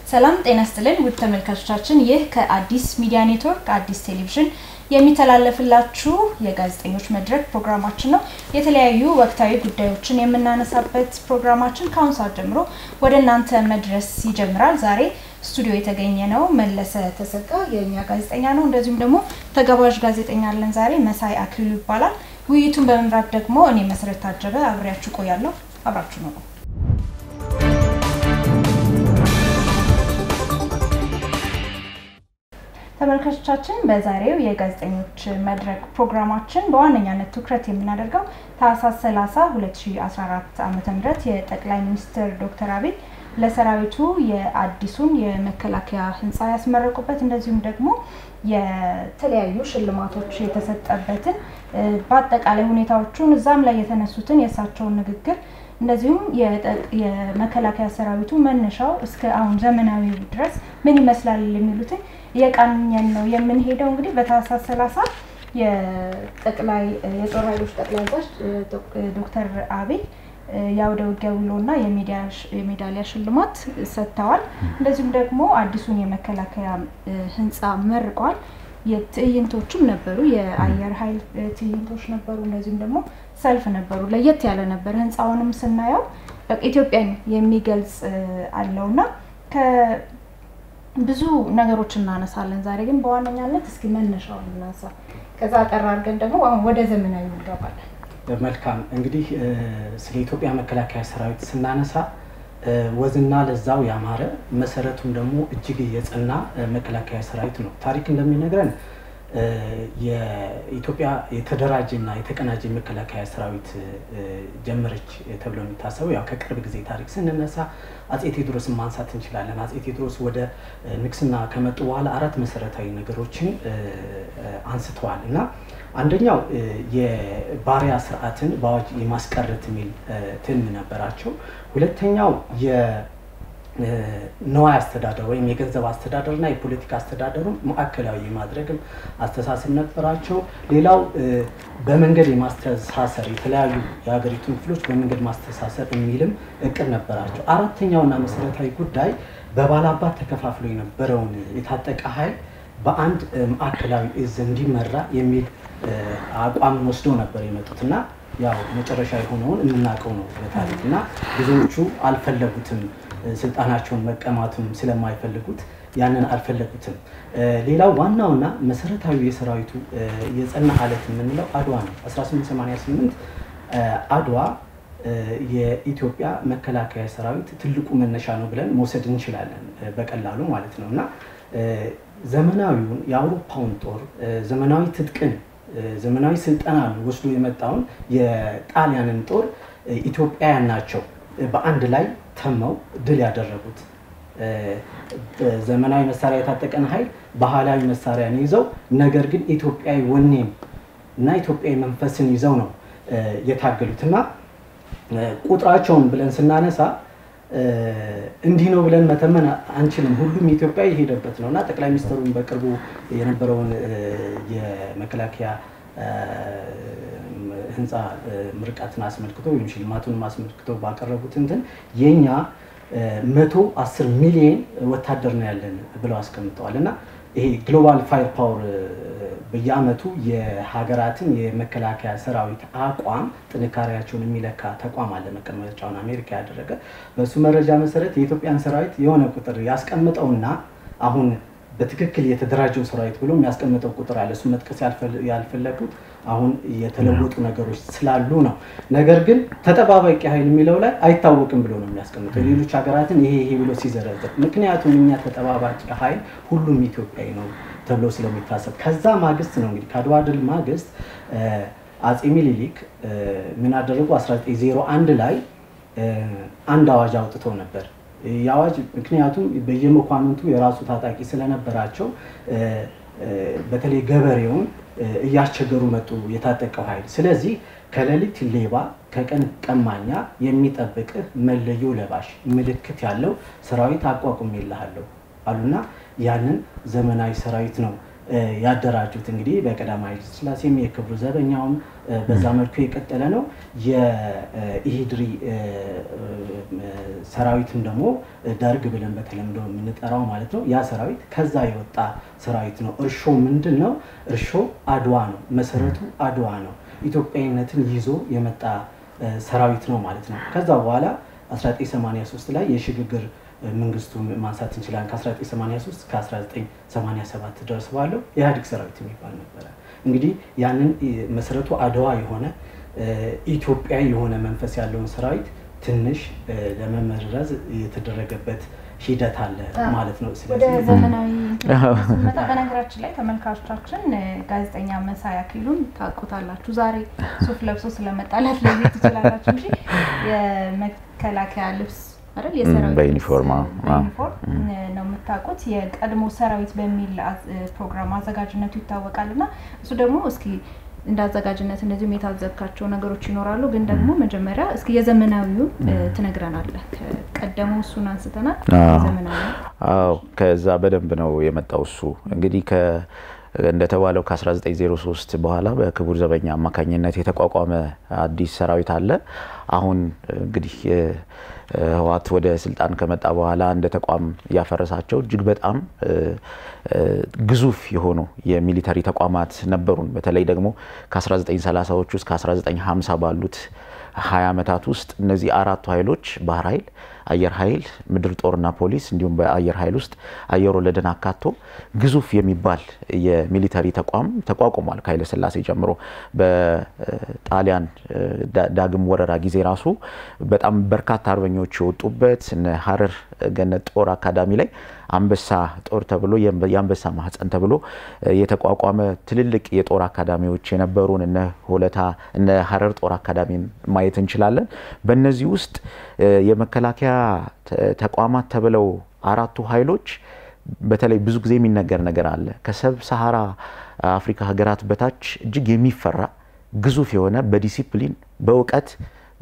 ሰላም ጤና ስጥልን ውድ ተመልካቾቻችን፣ ይህ ከአዲስ ሚዲያ ኔትወርክ አዲስ ቴሌቪዥን የሚተላለፍላችሁ የጋዜጠኞች መድረክ ፕሮግራማችን ነው። የተለያዩ ወቅታዊ ጉዳዮችን የምናነሳበት ፕሮግራማችን ከአሁን ሰዓት ጀምሮ ወደ እናንተ መድረስ ይጀምራል። ዛሬ ስቱዲዮ የተገኘ ነው መለሰ ተሰቃ የእኛ ጋዜጠኛ ነው። እንደዚሁም ደግሞ ተጋባዥ ጋዜጠኛ አለን ዛሬ መሳይ አክሊሉ ይባላል። ውይይቱን በመምራት ደግሞ እኔ መሰረት ታጀበ አብሬያችሁ ቆያለሁ። አብራችሁ ነው። ተመልካቾቻችን በዛሬው የጋዜጠኞች መድረክ ፕሮግራማችን በዋነኛነት ትኩረት የምናደርገው ታህሳስ 30 2014 ዓ.ም የጠቅላይ ሚኒስትር ዶክተር አብይ ለሰራዊቱ የአዲሱን የመከላከያ ህንፃ ያስመረቁበት እንደዚሁም ደግሞ የተለያዩ ሽልማቶች የተሰጠበትን በአጠቃላይ ሁኔታዎቹን እዛም ላይ የተነሱትን የእሳቸውን ንግግር እንደዚሁም የመከላከያ ሰራዊቱ መነሻው እስከ አሁን ዘመናዊው ድረስ ምን ይመስላል የሚሉትን እየቃኘን ነው የምንሄደው። እንግዲህ በታህሳስ ሰላሳ የጠቅላይ የጦር ኃይሎች ጠቅላይ አዛዥ ዶክተር አብይ የአውደ ውጊያ ውሎና የሜዳሊያ ሽልማት ሰጥተዋል። እንደዚሁም ደግሞ አዲሱን የመከላከያ ህንፃ መርቀዋል። የትዕይንቶችም ነበሩ፣ የአየር ኃይል ትዕይንቶች ነበሩ። እንደዚሁም ደግሞ ሰልፍ ነበሩ። ለየት ያለ ነበር። ህንፃውንም ስናየው ኢትዮጵያን የሚገልጽ አለውና ብዙ ነገሮች እናነሳለን። ዛሬ ግን በዋነኛነት እስኪ መነሻውን እናንሳ። ከዛ አጠር አድርገን ደግሞ አሁን ወደ ዘመናዊ እንገባለን። መልካም እንግዲህ ስለ ኢትዮጵያ መከላከያ ሰራዊት ስናነሳ ወዝና ለዛው ያማረ መሰረቱም ደግሞ እጅግ የጸና መከላከያ ሰራዊት ነው። ታሪክ እንደሚነግረን የኢትዮጵያ የተደራጀና የተቀናጀ መከላከያ ሰራዊት ጀመረች ተብሎ የሚታሰበው ያው ከቅርብ ጊዜ ታሪክ ስንነሳ አጼ ቴዎድሮስን ማንሳት እንችላለን። አጼ ቴዎድሮስ ወደ ንግስና ከመጡ በኋላ አራት መሰረታዊ ነገሮችን አንስተዋል እና አንደኛው የባሪያ ስርዓትን በአዋጅ የማስቀረት የሚል ትልም ነበራቸው። ሁለተኛው ነዋይ አስተዳደር ወይም የገንዘብ አስተዳደርና የፖለቲካ አስተዳደሩን ማዕከላዊ የማድረግም አስተሳሰብ ነበራቸው። ሌላው በመንገድ የማስተሳሰር የተለያዩ የሀገሪቱን ክፍሎች በመንገድ ማስተሳሰር የሚልም እቅድ ነበራቸው። አራተኛውና መሰረታዊ ጉዳይ በባላባት ተከፋፍሎ የነበረውን የታጠቀ ኃይል በአንድ ማዕከላዊ እዝ እንዲመራ የሚል አቋምን ወስደው ነበር የመጡት እና ያው መጨረሻ የሆነውን የምናውቀው ነው በታሪክ እና ብዙዎቹ አልፈለጉትም ስልጣናቸውን መቀማቱም ስለማይፈልጉት ያንን አልፈለጉትም። ሌላው ዋናውና መሰረታዊ የሰራዊቱ የጸና አለት የምንለው አድዋ ነው። 1888 አድዋ የኢትዮጵያ መከላከያ ሰራዊት ትልቁ መነሻ ነው ብለን መውሰድ እንችላለን በቀላሉ ማለት ነው እና ዘመናዊውን የአውሮፓውን ጦር ዘመናዊ ትጥቅን ዘመናዊ ስልጠናን ወስዶ የመጣውን የጣሊያንን ጦር ኢትዮጵያውያን ናቸው በአንድ ላይ ተመው ድል ያደረጉት። ዘመናዊ መሳሪያ የታጠቀን ኃይል ባህላዊ መሳሪያን ይዘው ነገር ግን ኢትዮጵያዊ ወኔን እና ኢትዮጵያዊ መንፈስን ይዘው ነው የታገሉት እና ቁጥራቸውን ብለን ስናነሳ እንዲህ ነው ብለን መተመን አንችልም። ሁሉም ኢትዮጵያ የሄደበት ነው እና ጠቅላይ ሚኒስትሩን በቅርቡ የነበረውን የመከላከያ ህንፃ ምርቃትን አስመልክቶ ወይም ሽልማቱንም አስመልክቶ ባቀረቡት እንትን የኛ መቶ አስር ሚሊየን ወታደር ነው ያለን ብለው አስቀምጠዋል እና ይሄ ግሎባል ፋየር ፓወር በየአመቱ የሀገራትን የመከላከያ ሰራዊት አቋም ጥንካሬያቸውን የሚለካ ተቋም አለ፣ መቀመጫውን አሜሪካ ያደረገ። በእሱ መረጃ መሰረት የኢትዮጵያን ሰራዊት የሆነ ቁጥር ያስቀምጠውና አሁን በትክክል የተደራጀው ሰራዊት ብሎ የሚያስቀምጠው ቁጥር አለ። እሱ መጥቀስ ያልፈለጉት አሁን የተለወጡ ነገሮች ስላሉ ነው። ነገር ግን ተጠባባቂ ኃይል የሚለው ላይ አይታወቅም ብሎ ነው የሚያስቀምጠው ሌሎች ሀገራትን ይሄ ይሄ ብሎ ሲዘረዝር፣ ምክንያቱም እኛ ተጠባባቂ ኃይል ሁሉም ኢትዮጵያዊ ነው ተብሎ ስለሚታሰብ ከዛ ማግስት ነው እንግዲህ ከአድዋ ድል ማግስት አጼ ሚኒሊክ ምን አደረጉ? 1901 ላይ አንድ አዋጅ አውጥተው ነበር። የአዋጅ ምክንያቱም በየመኳንንቱ የራሱ ታጣቂ ስለነበራቸው በተለይ ገበሬውን እያስቸገሩ መጡ የታጠቀው ኃይል። ስለዚህ ከሌሊት ሌባ ከቀን ቀማኛ የሚጠብቅህ መለዮ ለባሽ ምልክት ያለው ሰራዊት አቋቁሜልሃለሁ አሉና ያንን ዘመናዊ ሰራዊት ነው ያደራጁት እንግዲህ በቀዳማዊ ኃይለ ሥላሴም የክብሩ ዘበኛውም በዛ መልኩ የቀጠለ ነው። የኢሂድሪ ሰራዊትም ደግሞ ደርግ ብለን በተለምዶ የምንጠራው ማለት ነው። ያ ሰራዊት ከዛ የወጣ ሰራዊት ነው። እርሾ ምንድን ነው? እርሾ አድዋ ነው። መሰረቱ አድዋ ነው። ኢትዮጵያዊነትን ይዞ የመጣ ሰራዊት ነው ማለት ነው። ከዛ በኋላ 1983 ላይ የሽግግር መንግስቱን ማንሳት እንችላለን። ከ1983 እስከ 1987 ድረስ ባለው የኢህአዴግ ሰራዊት የሚባል ነበረ። እንግዲህ ያንን መሰረቱ አድዋ የሆነ ኢትዮጵያዊ የሆነ መንፈስ ያለውን ሰራዊት ትንሽ ለመመረዝ የተደረገበት ሂደት አለ ማለት ነው። ወደ ዘመናዊ ስንመጣ በነገራችን ላይ ተመልካቾቻችን ጋዜጠኛ መሳይ አክሊሉን ታውቁታላችሁ። ዛሬ ሱፍ ለብሶ ስለመጣላት ለቤት ትችላላችሁ እንጂ የመከላከያ ልብስ አይደል የሰራዊት በዩኒፎርም በዩኒፎርም ነው የምታውቁት። የቀድሞ ሰራዊት በሚል ፕሮግራም አዘጋጅነቱ ይታወቃል እና እሱ ደግሞ እስኪ እንደ አዘጋጅነት እንደዚሁም የታዘብካቸው ነገሮች ይኖራሉ። ግን ደግሞ መጀመሪያ እስኪ የዘመናዊውን ትነግረናለህ። ቀደሙ እሱን አንስተናል። ዘመናዊ አዎ፣ ከዛ በደንብ ነው የመጣው እሱ እንግዲህ እንደተባለው ከ1903 በኋላ በክቡር ዘበኛ አማካኝነት የተቋቋመ አዲስ ሰራዊት አለ። አሁን እንግዲህ ህወሓት ወደ ስልጣን ከመጣ በኋላ እንደ ተቋም ያፈረሳቸው እጅግ በጣም ግዙፍ የሆኑ የሚሊተሪ ተቋማት ነበሩን። በተለይ ደግሞ ከ1930ዎቹ እስከ 1950 ባሉት 20 ዓመታት ውስጥ እነዚህ አራቱ ኃይሎች ባህር ኃይል፣ አየር ኃይል፣ ምድር ጦርና ፖሊስ እንዲሁም በአየር ኃይል ውስጥ አየር ወለድን አካቶ ግዙፍ የሚባል የሚሊተሪ ተቋም ተቋቁሟል። ከኃይለ ሥላሴ ጀምሮ በጣሊያን ዳግም ወረራ ጊዜ ራሱ በጣም በርካታ አርበኞች የወጡበት እነ ሀረር ገነት ጦር አካዳሚ ላይ አንበሳ ጦር ተብሎ የአንበሳ ማህፀን ተብሎ የተቋቋመ ትልልቅ የጦር አካዳሚዎች የነበሩን እነ ሆለታ እነ ሀረር ጦር አካዳሚን ማየት እንችላለን። በእነዚህ ውስጥ የመከላከያ ተቋማት ተብለው አራቱ ኃይሎች በተለይ ብዙ ጊዜ የሚነገር ነገር አለ። ከሰብ ሰሃራ አፍሪካ ሀገራት በታች እጅግ የሚፈራ ግዙፍ የሆነ በዲሲፕሊን በእውቀት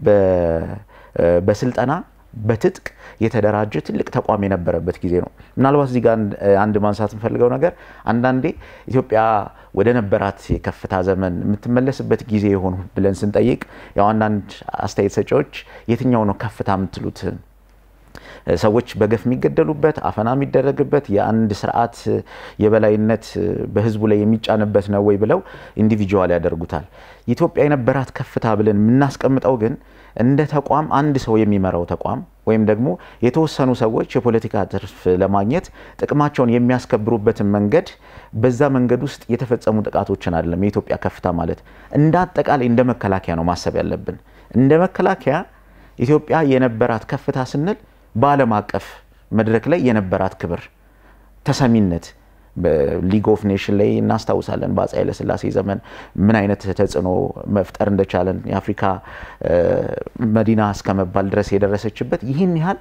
በስልጠና በትጥቅ የተደራጀ ትልቅ ተቋም የነበረበት ጊዜ ነው። ምናልባት እዚህ ጋር አንድ ማንሳት የምፈልገው ነገር አንዳንዴ ኢትዮጵያ ወደ ነበራት የከፍታ ዘመን የምትመለስበት ጊዜ የሆኑ ብለን ስንጠይቅ ያው አንዳንድ አስተያየት ሰጪዎች የትኛው ነው ከፍታ የምትሉት ሰዎች በገፍ የሚገደሉበት አፈና የሚደረግበት የአንድ ስርዓት የበላይነት በህዝቡ ላይ የሚጫንበት ነው ወይ ብለው ኢንዲቪጁዋል ያደርጉታል። ኢትዮጵያ የነበራት ከፍታ ብለን የምናስቀምጠው ግን እንደ ተቋም አንድ ሰው የሚመራው ተቋም ወይም ደግሞ የተወሰኑ ሰዎች የፖለቲካ ትርፍ ለማግኘት ጥቅማቸውን የሚያስከብሩበትን መንገድ በዛ መንገድ ውስጥ የተፈጸሙ ጥቃቶችን አይደለም የኢትዮጵያ ከፍታ ማለት። እንደ አጠቃላይ እንደ መከላከያ ነው ማሰብ ያለብን። እንደ መከላከያ ኢትዮጵያ የነበራት ከፍታ ስንል በዓለም አቀፍ መድረክ ላይ የነበራት ክብር፣ ተሰሚነት በሊግ ኦፍ ኔሽን ላይ እናስታውሳለን። በአፄ ኃይለሥላሴ ዘመን ምን አይነት ተጽዕኖ መፍጠር እንደቻለን የአፍሪካ መዲና እስከ መባል ድረስ የደረሰችበት ይህን ያህል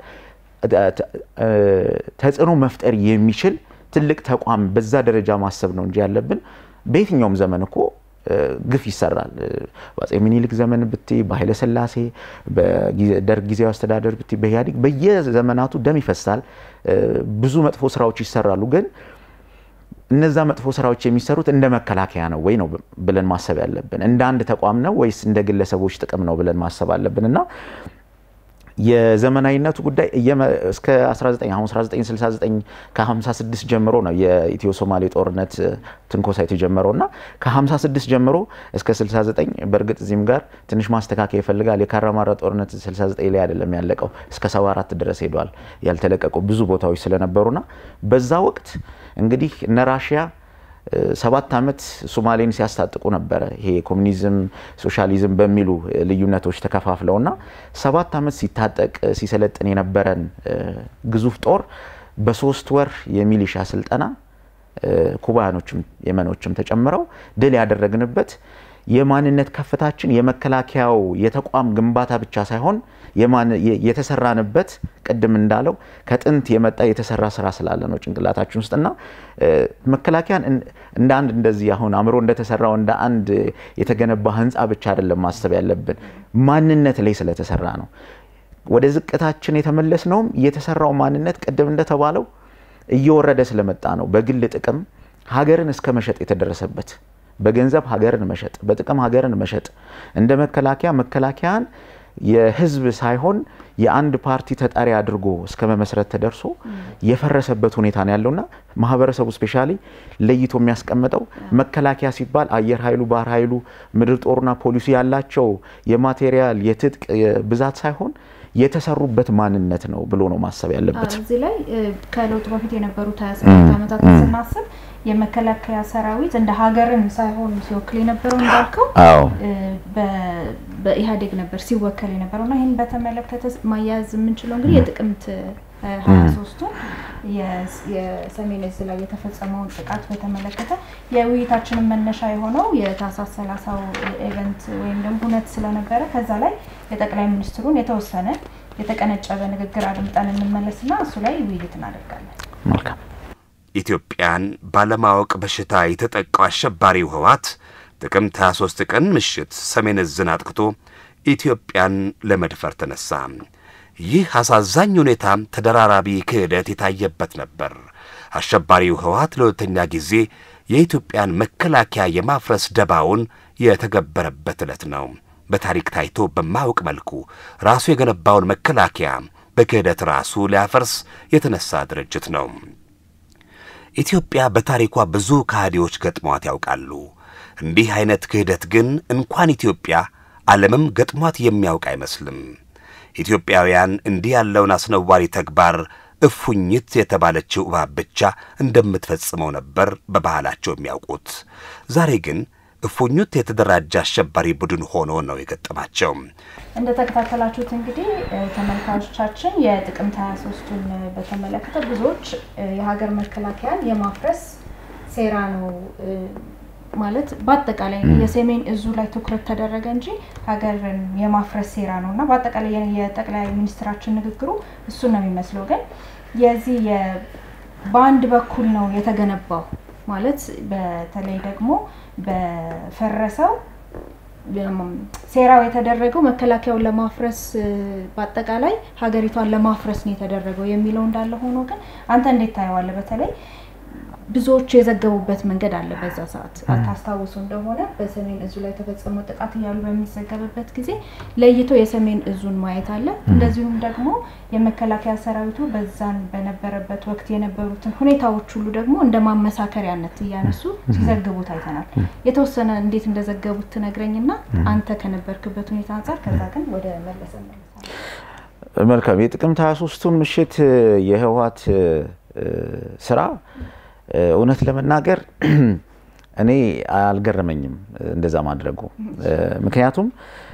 ተጽዕኖ መፍጠር የሚችል ትልቅ ተቋም በዛ ደረጃ ማሰብ ነው እንጂ ያለብን በየትኛውም ዘመን እኮ ግፍ ይሰራል። በአፄ ሚኒሊክ ዘመን ብቲ፣ በኃይለ ሥላሴ በደርግ ጊዜያዊ አስተዳደር ብቲ፣ በኢህአዴግ በየዘመናቱ ደም ይፈሳል። ብዙ መጥፎ ስራዎች ይሰራሉ። ግን እነዛ መጥፎ ስራዎች የሚሰሩት እንደ መከላከያ ነው ወይ ነው ብለን ማሰብ ያለብን። እንደ አንድ ተቋም ነው ወይስ እንደ ግለሰቦች ጥቅም ነው ብለን ማሰብ አለብን እና የዘመናዊነቱ ጉዳይ እስከ 19 አሁን 1969 ከ56 ጀምሮ ነው የኢትዮ ሶማሌ ጦርነት ትንኮሳ የተጀመረው እና ከ56 ጀምሮ እስከ 69 በእርግጥ እዚህም ጋር ትንሽ ማስተካከያ ይፈልጋል። የካራማራ ጦርነት 69 ላይ አይደለም ያለቀው እስከ 74 ድረስ ሄዷል። ያልተለቀቁ ብዙ ቦታዎች ስለነበሩና በዛ ወቅት እንግዲህ እነ ራሽያ ሰባት ዓመት ሶማሌን ሲያስታጥቁ ነበረ። ይሄ ኮሚኒዝም፣ ሶሻሊዝም በሚሉ ልዩነቶች ተከፋፍለውና ሰባት ዓመት ሲታጠቅ ሲሰለጥን የነበረን ግዙፍ ጦር በሶስት ወር የሚሊሻ ስልጠና ኩባያኖችም የመኖችም ተጨምረው ድል ያደረግንበት የማንነት ከፍታችን የመከላከያው የተቋም ግንባታ ብቻ ሳይሆን የተሰራንበት ቅድም እንዳለው ከጥንት የመጣ የተሰራ ስራ ስላለ ነው ጭንቅላታችን ውስጥና መከላከያን እንደ አንድ እንደዚህ አሁን አእምሮ እንደተሰራው እንደ አንድ የተገነባ ህንፃ ብቻ አይደለም ማሰብ ያለብን ማንነት ላይ ስለተሰራ ነው። ወደ ዝቅታችን የተመለስ ነውም የተሰራው ማንነት ቅድም እንደተባለው እየወረደ ስለመጣ ነው። በግል ጥቅም ሀገርን እስከ መሸጥ የተደረሰበት በገንዘብ ሀገርን መሸጥ፣ በጥቅም ሀገርን መሸጥ እንደ መከላከያ መከላከያን የህዝብ ሳይሆን የአንድ ፓርቲ ተጠሪ አድርጎ እስከ መመስረት ተደርሶ የፈረሰበት ሁኔታ ነው ያለውና ማህበረሰቡ ስፔሻሊ ለይቶ የሚያስቀምጠው መከላከያ ሲባል አየር ኃይሉ፣ ባህር ኃይሉ፣ ምድር ጦርና ፖሊሱ ያላቸው የማቴሪያል የትጥቅ ብዛት ሳይሆን የተሰሩበት ማንነት ነው ብሎ ነው ማሰብ ያለበት። እዚህ ላይ ከለውጡ በፊት የነበሩት 27 ዓመታትን ስናስብ የመከላከያ ሰራዊት እንደ ሀገርን ሳይሆን ሲወክል የነበረው እንዳልከው በኢህአዴግ ነበር ሲወከል የነበረው እና ይህን በተመለከተ ማያያዝ የምንችለው እንግዲህ የጥቅምት ሀያ ሶስቱን የሰሜን እዝ ላይ የተፈጸመውን ጥቃት በተመለከተ የውይይታችንን መነሻ የሆነው የታህሳስ ሰላሳው ኢቨንት ወይም ደግሞ ሁነት ስለነበረ ከዛ ላይ የጠቅላይ ሚኒስትሩን የተወሰነ የተቀነጨበ ንግግር አድምጠን እንመለስና እሱ ላይ ውይይት እናደርጋለን። መልካም። ኢትዮጵያን ባለማወቅ በሽታ የተጠቃው አሸባሪው ህወሓት ጥቅምት 23 ቀን ምሽት ሰሜን ዕዝን አጥቅቶ ኢትዮጵያን ለመድፈር ተነሳ። ይህ አሳዛኝ ሁኔታ ተደራራቢ ክህደት የታየበት ነበር። አሸባሪው ህወሓት ለሁለተኛ ጊዜ የኢትዮጵያን መከላከያ የማፍረስ ደባውን የተገበረበት ዕለት ነው። በታሪክ ታይቶ በማያውቅ መልኩ ራሱ የገነባውን መከላከያ በክህደት ራሱ ሊያፈርስ የተነሳ ድርጅት ነው። ኢትዮጵያ በታሪኳ ብዙ ከሃዲዎች ገጥሟት ያውቃሉ። እንዲህ አይነት ክህደት ግን እንኳን ኢትዮጵያ ዓለምም ገጥሟት የሚያውቅ አይመስልም። ኢትዮጵያውያን እንዲህ ያለውን አስነዋሪ ተግባር እፉኝት የተባለችው እባብ ብቻ እንደምትፈጽመው ነበር በባህላቸው የሚያውቁት። ዛሬ ግን እፉኝት የተደራጀ አሸባሪ ቡድን ሆኖ ነው የገጠማቸው። እንደ ተከታተላችሁት እንግዲህ ተመልካቾቻችን የጥቅምት 23ቱን በተመለከተ ብዙዎች የሀገር መከላከያን የማፍረስ ሴራ ነው ማለት በአጠቃላይ የሰሜን እዙ ላይ ትኩረት ተደረገ እንጂ ሀገርን የማፍረስ ሴራ ነው እና በአጠቃላይ የጠቅላይ ሚኒስትራችን ንግግሩ እሱን ነው የሚመስለው። ግን የዚህ በአንድ በኩል ነው የተገነባው ማለት በተለይ ደግሞ በፈረሰው ሴራው የተደረገው መከላከያውን ለማፍረስ በአጠቃላይ ሀገሪቷን ለማፍረስ ነው የተደረገው የሚለው እንዳለ ሆኖ ግን አንተ እንዴት ታየዋለህ? በተለይ ብዙዎቹ የዘገቡበት መንገድ አለ። በዛ ሰዓት አታስታውሱ እንደሆነ በሰሜን እዙ ላይ የተፈጸመው ጥቃት እያሉ በሚዘገብበት ጊዜ ለይቶ የሰሜን እዙን ማየት አለ። እንደዚሁም ደግሞ የመከላከያ ሰራዊቱ በዛን በነበረበት ወቅት የነበሩትን ሁኔታዎች ሁሉ ደግሞ እንደ ማመሳከሪያነት እያነሱ ሲዘግቡት አይተናል። የተወሰነ እንዴት እንደዘገቡት ትነግረኝና አንተ ከነበርክበት ሁኔታ አንጻር፣ ከዛ ግን ወደ መለሰ መልካም። የጥቅምት 23ቱን ምሽት የህወሓት ስራ እውነት ለመናገር እኔ አልገረመኝም እንደዛ ማድረጉ። ምክንያቱም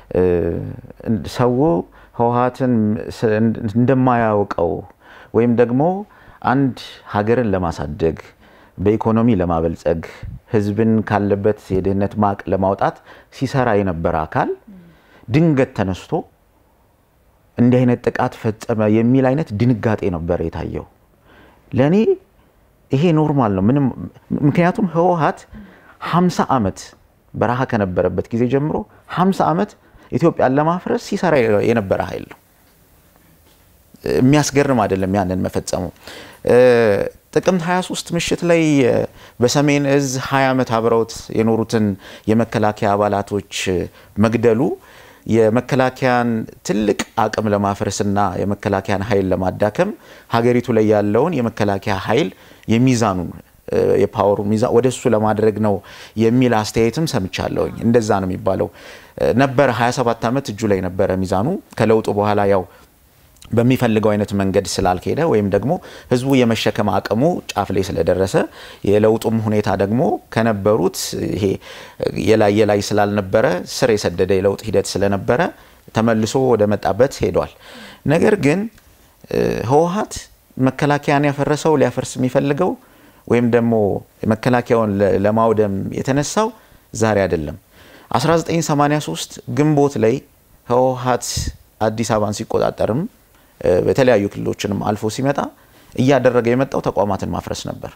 ሰው ህወሓትን እንደማያውቀው ወይም ደግሞ አንድ ሀገርን ለማሳደግ በኢኮኖሚ ለማበልጸግ ህዝብን ካለበት የድህነት ማቅ ለማውጣት ሲሰራ የነበረ አካል ድንገት ተነስቶ እንዲህ አይነት ጥቃት ፈጸመ የሚል አይነት ድንጋጤ ነበረ የታየው ለእኔ ይሄ ኖርማል ነው። ምንም ምክንያቱም ህወሓት 50 ዓመት በረሃ ከነበረበት ጊዜ ጀምሮ 50 ዓመት ኢትዮጵያን ለማፍረስ ሲሰራ የነበረ ኃይል ነው። የሚያስገርም አይደለም ያንን መፈጸሙ። ጥቅምት 23 ምሽት ላይ በሰሜን እዝ 20 ዓመት አብረውት የኖሩትን የመከላከያ አባላቶች መግደሉ የመከላከያን ትልቅ አቅም ለማፍረስና የመከላከያን ኃይል ለማዳከም ሀገሪቱ ላይ ያለውን የመከላከያ ኃይል የሚዛኑን የፓወሩ ሚዛን ወደ እሱ ለማድረግ ነው የሚል አስተያየትም ሰምቻለሁኝ። እንደዛ ነው የሚባለው ነበረ። 27 ዓመት እጁ ላይ ነበረ ሚዛኑ። ከለውጡ በኋላ ያው በሚፈልገው አይነት መንገድ ስላልሄደ ወይም ደግሞ ህዝቡ የመሸከም አቅሙ ጫፍ ላይ ስለደረሰ የለውጡም ሁኔታ ደግሞ ከነበሩት ይሄ የላይ የላይ ስላልነበረ ስር የሰደደ የለውጥ ሂደት ስለነበረ ተመልሶ ወደ መጣበት ሄዷል። ነገር ግን ህወሓት መከላከያን ያፈረሰው ሊያፈርስ የሚፈልገው ወይም ደግሞ መከላከያውን ለማውደም የተነሳው ዛሬ አይደለም። 1983 ግንቦት ላይ ህወሓት አዲስ አበባን ሲቆጣጠርም በተለያዩ ክልሎችንም አልፎ ሲመጣ እያደረገ የመጣው ተቋማትን ማፍረስ ነበር።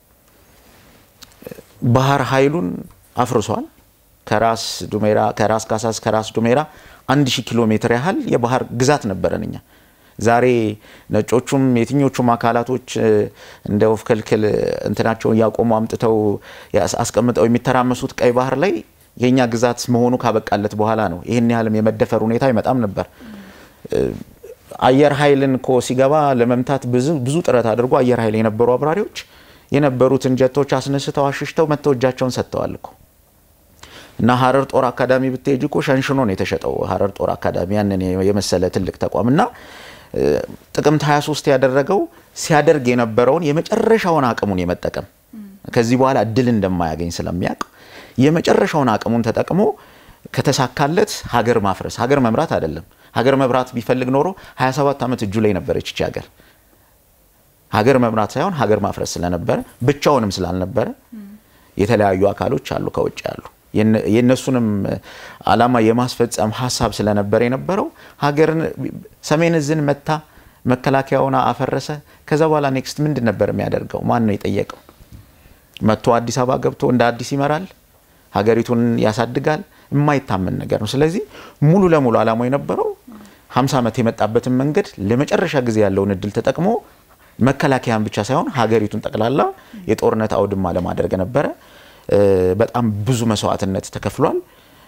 ባህር ኃይሉን አፍርሷል። ከራስ ዱሜራ ከራስ ካሳስ ከራስ ዱሜራ አንድ ሺህ ኪሎ ሜትር ያህል የባህር ግዛት ነበረን እኛ። ዛሬ ነጮቹም የትኞቹም አካላቶች እንደ ወፍ ክልክል እንትናቸውን እያቆሙ አምጥተው አስቀምጠው የሚተራመሱት ቀይ ባህር ላይ የእኛ ግዛት መሆኑ ካበቃለት በኋላ ነው። ይህን ያህልም የመደፈር ሁኔታ አይመጣም ነበር። አየር ኃይልን እኮ ሲገባ ለመምታት ብዙ ጥረት አድርጎ አየር ኃይል የነበሩ አብራሪዎች የነበሩትን ጀቶች አስነስተው አሽሽተው መጥተው እጃቸውን ሰጥተዋል እኮ እና ሀረር ጦር አካዳሚ ብትሄጅ እኮ ሸንሽኖ ነው የተሸጠው። ሀረር ጦር አካዳሚ ያንን የመሰለ ትልቅ ተቋም እና ጥቅምት 23 ያደረገው ሲያደርግ የነበረውን የመጨረሻውን አቅሙን የመጠቀም ከዚህ በኋላ እድል እንደማያገኝ ስለሚያውቅ የመጨረሻውን አቅሙን ተጠቅሞ ከተሳካለት ሀገር ማፍረስ ሀገር መምራት አይደለም። ሀገር መምራት ቢፈልግ ኖሮ 27 ዓመት እጁ ላይ ነበረች ይቺ ሀገር። ሀገር መምራት ሳይሆን ሀገር ማፍረስ ስለነበረ ብቻውንም ስላልነበረ የተለያዩ አካሎች አሉ ከውጭ ያሉ የእነሱንም ዓላማ የማስፈጸም ሀሳብ ስለነበረ የነበረው ሀገርን ሰሜን እዝን መታ መከላከያውን አፈረሰ። ከዛ በኋላ ኔክስት ምንድን ነበር የሚያደርገው? ማን ነው የጠየቀው? መጥቶ አዲስ አበባ ገብቶ እንደ አዲስ ይመራል፣ ሀገሪቱን ያሳድጋል። የማይታመን ነገር ነው። ስለዚህ ሙሉ ለሙሉ ዓላማው የነበረው 50 ዓመት የመጣበትን መንገድ ለመጨረሻ ጊዜ ያለውን እድል ተጠቅሞ መከላከያን ብቻ ሳይሆን ሀገሪቱን ጠቅላላ የጦርነት አውድማ ለማድረግ ነበረ። በጣም ብዙ መስዋዕትነት ተከፍሏል።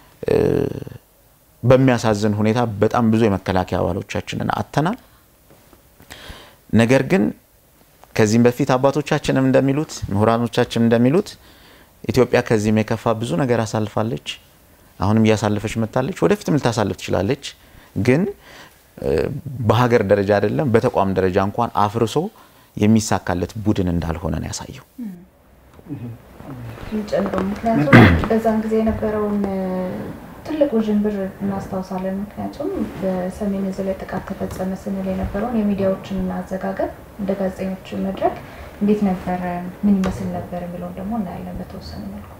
በሚያሳዝን ሁኔታ በጣም ብዙ የመከላከያ አባሎቻችንን አጥተናል። ነገር ግን ከዚህም በፊት አባቶቻችንም እንደሚሉት ምሁራኖቻችን እንደሚሉት ኢትዮጵያ ከዚህም የከፋ ብዙ ነገር አሳልፋለች። አሁንም እያሳለፈች መጥታለች። ወደፊትም ልታሳልፍ ትችላለች። ግን በሀገር ደረጃ አይደለም በተቋም ደረጃ እንኳን አፍርሶ የሚሳካለት ቡድን እንዳልሆነ ነው ያሳየው። ጨምሮ ምክንያቱም በዛን ጊዜ የነበረውን ትልቅ ውዥንብር እናስታውሳለን። ምክንያቱም በሰሜን ዕዝ ላይ ጥቃት ተፈጸመ ስንል የነበረውን የሚዲያዎችን አዘጋገብ እንደ ጋዜጠኞች መድረክ እንዴት ነበረ፣ ምን ይመስል ነበር የሚለውን ደግሞ እናያለን በተወሰነ መልኩ።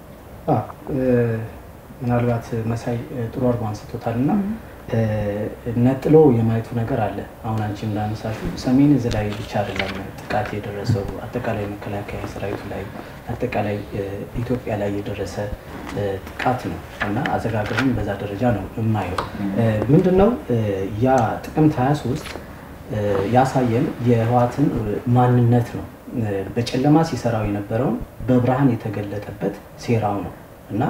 ምናልባት መሳይ ጥሩ አድርጎ አንስቶታል እና ነጥሎ የማየቱ ነገር አለ። አሁን አንቺ እንዳነሳሹ ሰሜን ዕዝ ላይ ብቻ አይደለም ጥቃት የደረሰው አጠቃላይ መከላከያ ሰራዊቱ ላይ አጠቃላይ ኢትዮጵያ ላይ የደረሰ ጥቃት ነው እና አዘጋገብም በዛ ደረጃ ነው የማየው። ምንድነው ያ ጥቅምት 23 ያሳየን የህወሓትን ማንነት ነው። በጨለማ ሲሰራው የነበረውን በብርሃን የተገለጠበት ሴራው ነው እና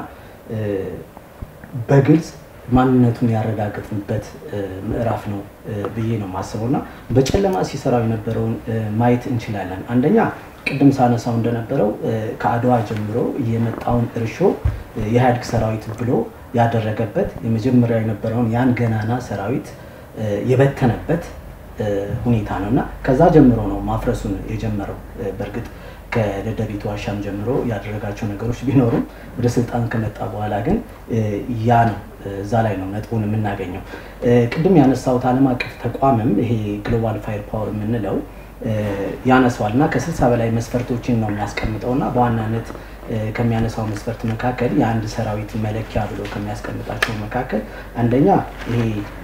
በግልጽ ማንነቱን ያረጋገጥንበት ምዕራፍ ነው ብዬ ነው የማስበው እና በጨለማ ሲሰራው የነበረውን ማየት እንችላለን። አንደኛ ቅድም ሳነሳው እንደነበረው ከአድዋ ጀምሮ የመጣውን እርሾ የኢህአዴግ ሰራዊት ብሎ ያደረገበት የመጀመሪያ የነበረውን ያን ገናና ሰራዊት የበተነበት ሁኔታ ነው እና ከዛ ጀምሮ ነው ማፍረሱን የጀመረው። በእርግጥ ከደደቢት ዋሻም ጀምሮ ያደረጋቸው ነገሮች ቢኖሩም ወደ ስልጣን ከመጣ በኋላ ግን ያ ነው እዛ ላይ ነው ነጥቡን የምናገኘው። ቅድም ያነሳሁት ዓለም አቀፍ ተቋምም ይሄ ግሎባል ፋየር ፓወር የምንለው ያነሳዋል እና ከስልሳ በላይ መስፈርቶችን ነው የሚያስቀምጠው እና በዋናነት ከሚያነሳው መስፈርት መካከል የአንድ ሰራዊት መለኪያ ብሎ ከሚያስቀምጣቸው መካከል አንደኛ ይሄ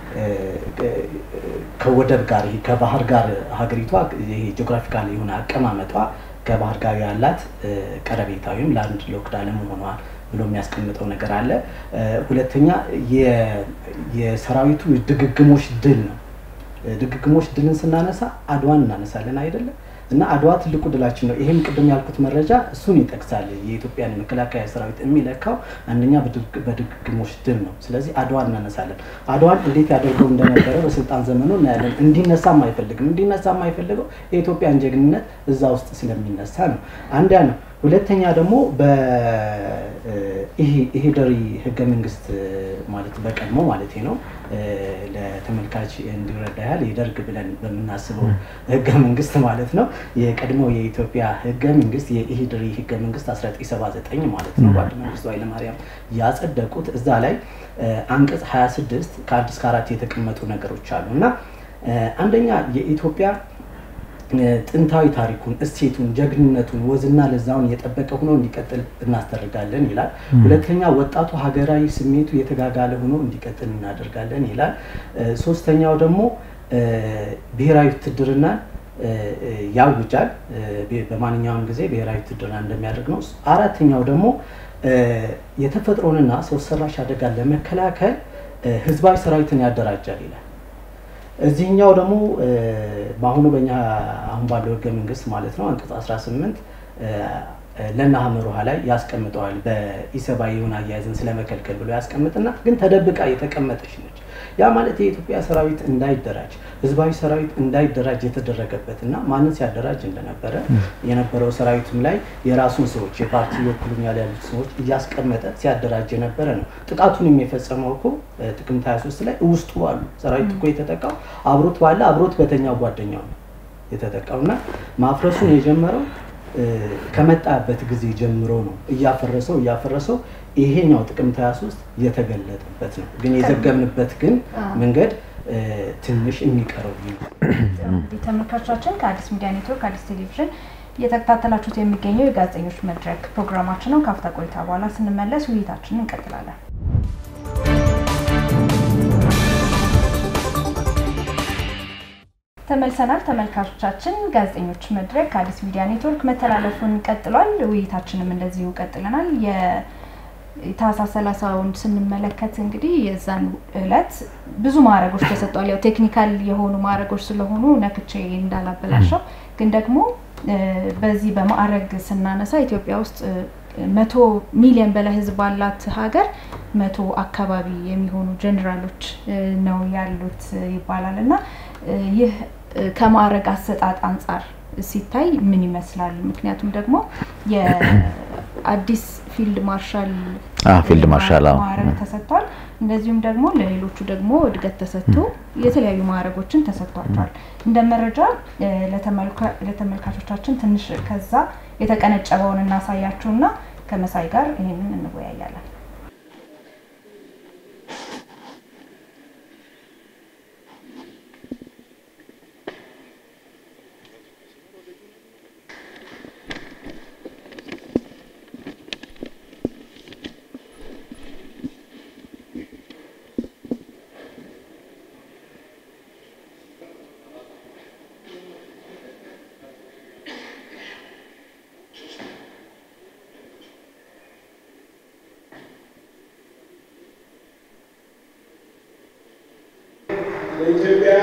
ከወደብ ጋር ከባህር ጋር ሀገሪቷ ይሄ ጂኦግራፊካል የሆነ አቀማመጧ ከባህር ጋር ያላት ቀረቤታ ወይም ላንድ ሎክድ አለመሆኗ ብሎ የሚያስቀምጠው ነገር አለ። ሁለተኛ የሰራዊቱ ድግግሞሽ ድል ነው። ድግግሞሽ ድልን ስናነሳ አድዋን እናነሳለን አይደለም እና አድዋ ትልቁ ድላችን ነው። ይህም ቅድም ያልኩት መረጃ እሱን ይጠቅሳል። የኢትዮጵያን የመከላከያ ሰራዊት የሚለካው አንደኛ በድግግሞሽ ድል ነው። ስለዚህ አድዋን እናነሳለን። አድዋን እንዴት ያደርገው እንደነበረ በስልጣን ዘመኑ እናያለን። እንዲነሳም አይፈልግም። እንዲነሳ የማይፈልገው የኢትዮጵያን ጀግንነት እዛ ውስጥ ስለሚነሳ ነው። አንዲያ ነው። ሁለተኛ ደግሞ በኢሄደሪ ህገ መንግስት ማለት በቀድሞ ማለት ነው ለተመልካች እንዲረዳ ያህል የደርግ ብለን በምናስበው ህገ መንግስት ማለት ነው። የቀድሞ የኢትዮጵያ ህገ መንግስት የኢሄደሪ ህገ መንግስት 1979 ማለት ነው። ጓድ መንግስቱ ኃይለማርያም ያጸደቁት እዛ ላይ አንቀጽ 26 ከአንድ እስከ አራት የተቀመጡ ነገሮች አሉ እና አንደኛ የኢትዮጵያ ጥንታዊ ታሪኩን፣ እሴቱን፣ ጀግንነቱን፣ ወዝና ለዛውን የጠበቀ ሆኖ እንዲቀጥል እናስደርጋለን ይላል። ሁለተኛ ወጣቱ ሀገራዊ ስሜቱ የተጋጋለ ሆኖ እንዲቀጥል እናደርጋለን ይላል። ሶስተኛው ደግሞ ብሔራዊ ውትድርና ያውጃል። በማንኛውም ጊዜ ብሔራዊ ውትድርና እንደሚያደርግ ነው። አራተኛው ደግሞ የተፈጥሮንና ሰው ሰራሽ አደጋን ለመከላከል ህዝባዊ ሰራዊትን ያደራጃል ይላል። እዚህኛው ደግሞ በአሁኑ በእኛ አሁን ባለው ህገ መንግስት ማለት ነው አንቀጽ 18 ለና ሀመሮሃ ላይ ያስቀምጠዋል። በኢሰብአዊ የሆነ አያያዝን ስለመከልከል ብሎ ያስቀምጥና ግን ተደብቃ የተቀመጠች ነች። ያ ማለት የኢትዮጵያ ሰራዊት እንዳይደራጅ ህዝባዊ ሰራዊት እንዳይደራጅ የተደረገበት እና ማንን ሲያደራጅ እንደነበረ የነበረው ሰራዊትም ላይ የራሱን ሰዎች የፓርቲ ይወክሉኛል ያሉት ሰዎች እያስቀመጠ ሲያደራጅ የነበረ ነው። ጥቃቱንም የፈጸመው እኮ ጥቅምት 23 ላይ ውስጡ አሉ። ሰራዊት እኮ የተጠቃው አብሮት ባለ አብሮት በተኛው ጓደኛው ነው የተጠቃው እና ማፍረሱን የጀመረው ከመጣበት ጊዜ ጀምሮ ነው እያፈረሰው እያፈረሰው ይሄኛው ጥቅምት 23 የተገለጠበት ነው። ግን የዘገብንበት ግን መንገድ ትንሽ የሚቀረው ተመልካቾቻችን ከአዲስ ሚዲያ ኔትወርክ አዲስ ቴሌቪዥን እየተከታተላችሁት የሚገኘው የጋዜጠኞች መድረክ ፕሮግራማችን ነው። ካፍታ ቆይታ በኋላ ስንመለስ ውይይታችንን እንቀጥላለን። ተመልሰናል። ተመልካቾቻችን ጋዜጠኞች መድረክ ከአዲስ ሚዲያ ኔትወርክ መተላለፉን ቀጥሏል። ውይይታችንም እንደዚሁ ቀጥለናል። የታህሳስ ሰላሳውን ስንመለከት እንግዲህ የዛን እለት ብዙ ማዕረጎች ተሰጥቷል። ያው ቴክኒካል የሆኑ ማዕረጎች ስለሆኑ ነክቼ እንዳላበላሸው ግን ደግሞ በዚህ በማዕረግ ስናነሳ ኢትዮጵያ ውስጥ መቶ ሚሊዮን በላይ ሕዝብ ባላት ሀገር መቶ አካባቢ የሚሆኑ ጀኔራሎች ነው ያሉት ይባላል እና ይህ ከማዕረግ አሰጣጥ አንጻር ሲታይ ምን ይመስላል? ምክንያቱም ደግሞ የአዲስ ፊልድ ማርሻል ፊልድ ማርሻል ማዕረግ ተሰጥቷል። እንደዚሁም ደግሞ ለሌሎቹ ደግሞ እድገት ተሰጥቶ የተለያዩ ማዕረጎችን ተሰጥቷቸዋል። እንደ መረጃ ለተመልካቾቻችን ትንሽ ከዛ የተቀነጨበውን እናሳያችሁና ከመሳይ ጋር ይህንን እንወያያለን። ለኢትዮጵያ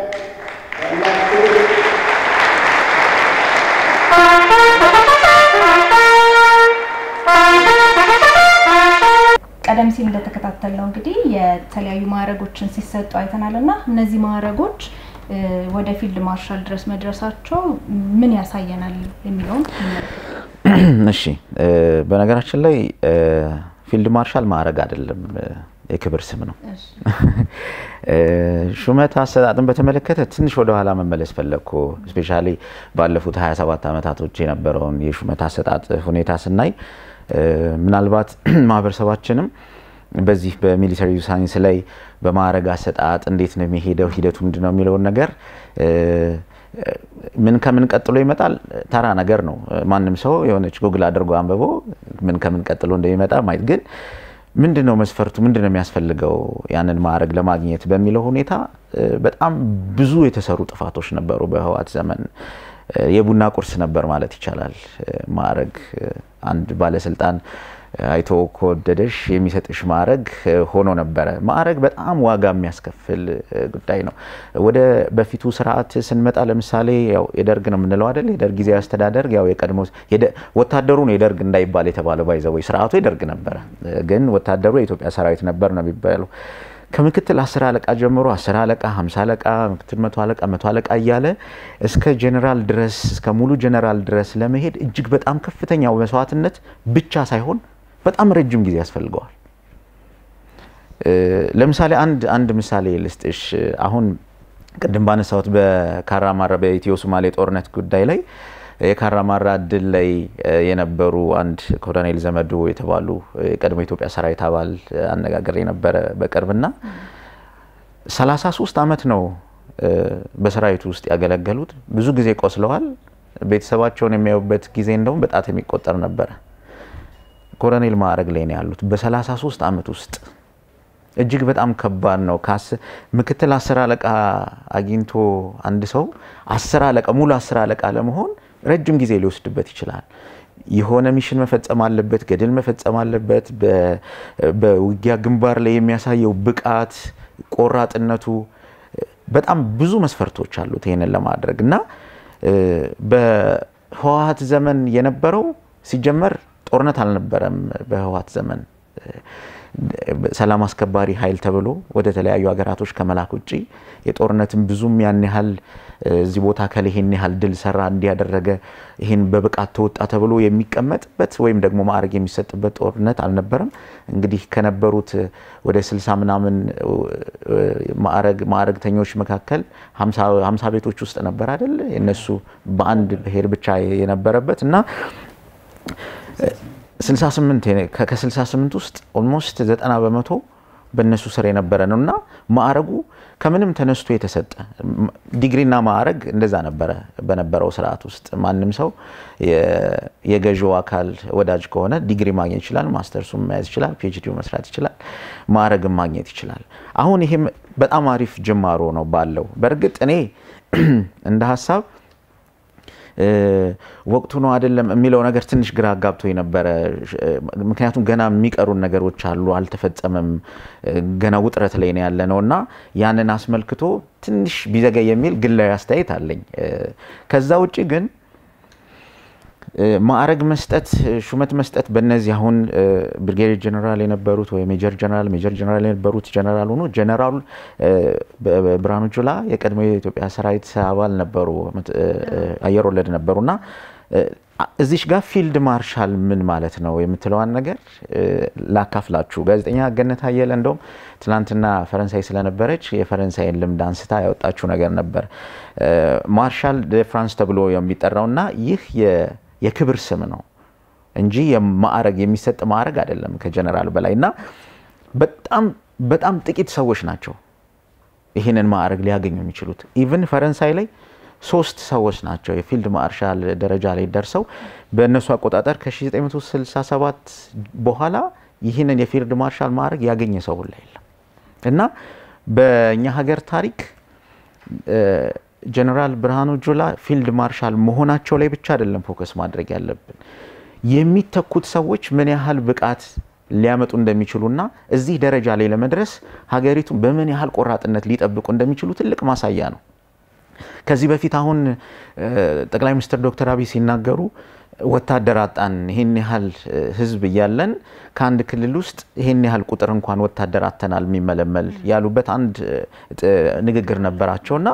ቀደም ሲል እንደተከታተልነው እንግዲህ የተለያዩ ማዕረጎችን ሲሰጡ አይተናል እና እነዚህ ማዕረጎች ወደ ፊልድ ማርሻል ድረስ መድረሳቸው ምን ያሳየናል የሚለውን እሺ፣ በነገራችን ላይ ፊልድ ማርሻል ማዕረግ አይደለም፣ የክብር ስም ነው። ሹመት አሰጣጥን በተመለከተ ትንሽ ወደኋላ መመለስ ፈለግኩ። እስፔሻሊ ባለፉት 27 ዓመታቶች የነበረውን የሹመት አሰጣጥ ሁኔታ ስናይ ምናልባት ማህበረሰባችንም በዚህ በሚሊተሪ ሳይንስ ላይ በማዕረግ አሰጣጥ እንዴት ነው የሚሄደው ሂደቱ ምንድን ነው የሚለውን ነገር ምን ከምን ቀጥሎ ይመጣል ተራ ነገር ነው። ማንም ሰው የሆነች ጉግል አድርጎ አንብቦ ምን ከምን ቀጥሎ እንደሚመጣ ማየት ግን ምንድን ነው መስፈርቱ፣ ምንድን ነው የሚያስፈልገው ያንን ማዕረግ ለማግኘት በሚለው ሁኔታ በጣም ብዙ የተሰሩ ጥፋቶች ነበሩ። በህወሓት ዘመን የቡና ቁርስ ነበር ማለት ይቻላል። ማዕረግ አንድ ባለስልጣን አይቶ ከወደደሽ የሚሰጥሽ ማዕረግ ሆኖ ነበረ። ማዕረግ በጣም ዋጋ የሚያስከፍል ጉዳይ ነው። ወደ በፊቱ ስርዓት ስንመጣ ለምሳሌ ያው የደርግ ነው የምንለው አይደል? የደርግ ጊዜያዊ አስተዳደር ያው የቀድሞ ወታደሩ ነው የደርግ እንዳይባል የተባለው ባይዘወይ ስርዓቱ የደርግ ነበረ፣ ግን ወታደሩ የኢትዮጵያ ሰራዊት ነበር ነው የሚባለው። ከምክትል አስር አለቃ ጀምሮ አስር አለቃ፣ ሀምሳ አለቃ፣ ምክትል መቶ አለቃ፣ መቶ አለቃ እያለ እስከ ጀኔራል ድረስ እስከ ሙሉ ጀኔራል ድረስ ለመሄድ እጅግ በጣም ከፍተኛው መስዋዕትነት ብቻ ሳይሆን በጣም ረጅም ጊዜ ያስፈልገዋል። ለምሳሌ አንድ አንድ ምሳሌ ልስጥሽ። አሁን ቅድም ባነሳሁት በካራማራ በኢትዮ ሶማሌ ጦርነት ጉዳይ ላይ የካራማራ ድል ላይ የነበሩ አንድ ኮሎኔል ዘመዱ የተባሉ የቀድሞ ኢትዮጵያ ሰራዊት አባል አነጋገር የነበረ በቅርብና 33 ዓመት ነው በሰራዊቱ ውስጥ ያገለገሉት። ብዙ ጊዜ ቆስለዋል። ቤተሰባቸውን የሚያዩበት ጊዜ እንደውም በጣት የሚቆጠር ነበረ። ኮሎኔል ማዕረግ ላይ ነው ያሉት በ33 ዓመት ውስጥ እጅግ በጣም ከባድ ነው። ምክትል አስር አለቃ አግኝቶ አንድ ሰው አስር አለቃ ሙሉ አስር አለቃ ለመሆን ረጅም ጊዜ ሊወስድበት ይችላል። የሆነ ሚሽን መፈጸም አለበት፣ ገድል መፈጸም አለበት። በውጊያ ግንባር ላይ የሚያሳየው ብቃት፣ ቆራጥነቱ በጣም ብዙ መስፈርቶች አሉት ይህንን ለማድረግ እና በህወሀት ዘመን የነበረው ሲጀመር ጦርነት አልነበረም። በህወሀት ዘመን ሰላም አስከባሪ ኃይል ተብሎ ወደ ተለያዩ ሀገራቶች ከመላክ ውጭ የጦርነትን ብዙም ያን ያህል እዚህ ቦታ ከል ይሄን ያህል ድል ሰራ እንዲያደረገ ይህን በብቃት ተወጣ ተብሎ የሚቀመጥበት ወይም ደግሞ ማዕረግ የሚሰጥበት ጦርነት አልነበረም። እንግዲህ ከነበሩት ወደ ስልሳ ምናምን ማዕረግ ማዕረግተኞች መካከል ሀምሳ ቤቶች ውስጥ ነበር አይደል የነሱ በአንድ ብሔር ብቻ የነበረበት እና 68 ከ68 ውስጥ ኦልሞስት 90 በመቶ በእነሱ ስር የነበረ ነው እና ማዕረጉ ከምንም ተነስቶ የተሰጠ ዲግሪና ማዕረግ እንደዛ ነበረ በነበረው ስርዓት ውስጥ ማንም ሰው የገዢው አካል ወዳጅ ከሆነ ዲግሪ ማግኘት ይችላል፣ ማስተርሱን መያዝ ይችላል፣ ፒኤችዲው መስራት ይችላል፣ ማዕረግን ማግኘት ይችላል። አሁን ይሄም በጣም አሪፍ ጅማሮ ነው ባለው በእርግጥ እኔ እንደ ሀሳብ ወቅቱ ነው አይደለም የሚለው ነገር ትንሽ ግራ አጋብቶ የነበረ ምክንያቱም ገና የሚቀሩን ነገሮች አሉ፣ አልተፈጸመም፣ ገና ውጥረት ላይ ነው ያለ ነው እና ያንን አስመልክቶ ትንሽ ቢዘገይ የሚል ግላዊ አስተያየት አለኝ። ከዛ ውጭ ግን ማዕረግ መስጠት፣ ሹመት መስጠት በእነዚህ አሁን ብርጌዴር ጀነራል የነበሩት ወይ ሜጀር ጀነራል ሜጀር ጀነራል የነበሩት ጀነራል ሆኖ ጀነራል ብርሃኑ ጁላ የቀድሞ የኢትዮጵያ ሰራዊት አባል ነበሩ፣ አየር ወለድ ነበሩ እና እዚሽ ጋር ፊልድ ማርሻል ምን ማለት ነው የምትለዋን ነገር ላካፍላችሁ። ጋዜጠኛ ገነት አየለ እንደውም ትናንትና ፈረንሳይ ስለነበረች የፈረንሳይን ልምድ አንስታ ያወጣችው ነገር ነበር። ማርሻል ደ ፍራንስ ተብሎ የሚጠራው እና ይህ የክብር ስም ነው እንጂ የማዕረግ የሚሰጥ ማዕረግ አይደለም ከጀነራል በላይ እና በጣም በጣም ጥቂት ሰዎች ናቸው ይህንን ማዕረግ ሊያገኙ የሚችሉት። ኢቭን ፈረንሳይ ላይ ሶስት ሰዎች ናቸው የፊልድ ማርሻል ደረጃ ላይ ደርሰው በእነሱ አቆጣጠር ከ1967 በኋላ ይህንን የፊልድ ማርሻል ማዕረግ ያገኘ ሰው ሁላ የለም እና በእኛ ሀገር ታሪክ ጀነራል ብርሃኑ ጁላ ፊልድ ማርሻል መሆናቸው ላይ ብቻ አይደለም ፎከስ ማድረግ ያለብን የሚተኩት ሰዎች ምን ያህል ብቃት ሊያመጡ እንደሚችሉና እዚህ ደረጃ ላይ ለመድረስ ሀገሪቱን በምን ያህል ቆራጥነት ሊጠብቁ እንደሚችሉ ትልቅ ማሳያ ነው። ከዚህ በፊት አሁን ጠቅላይ ሚኒስትር ዶክተር አብይ ሲናገሩ ወታደር አጣን፣ ይህን ያህል ህዝብ እያለን ከአንድ ክልል ውስጥ ይህን ያህል ቁጥር እንኳን ወታደር አተናል የሚመለመል ያሉበት አንድ ንግግር ነበራቸውና